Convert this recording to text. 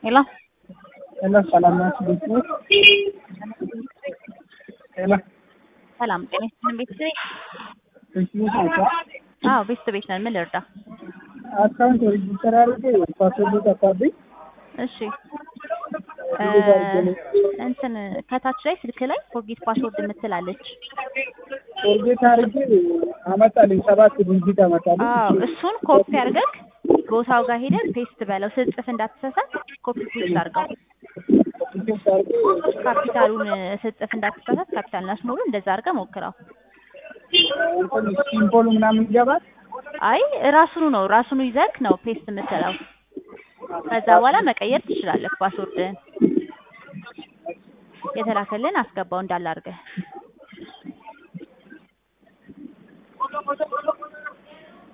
ሄሎ ሄሎ ሰላም ናችሁ? ቤት ነው? ሄሎ ሰላም ጤና ይስጥልን ቤተሰቤ። ቤት ቤት ናቸው? አዎ ቤተሰብ ቤት ነን። ምን ልርዳ? አካውንት ሬጅስተር አድርጌ ፓስወርድ ጠፋብኝ። እሺ እ እንትን ከታች ላይ ስልክ ላይ ፎርጌት ፓስወርድ የምትላለች። ፎርጌት አድርጌ አመጣልኝ ሰባት ዲጂት አመጣልኝ። አዎ እሱን ኮፒ አድርገህ ቦታው ጋር ሄደህ ፔስት በለው። ስትጽፍ እንዳትሳሳት ኮፒ ፔስት አድርገው። ፔስት አድርጌ ካፒታሉን ስትጽፍ እንዳትሳሳት ካፒታልና ስሞሉ እንደዛ አድርገህ ሞክረው። እንትን ሲምቦሉ ምናምን ይገባል። አይ ራሱኑ ነው ራሱኑ ይዘህ ነው ፔስት የምትለው። ከዛ በኋላ መቀየር ትችላለህ ፓስወርድህን። የተላከልን አስገባው እንዳለ አድርገህ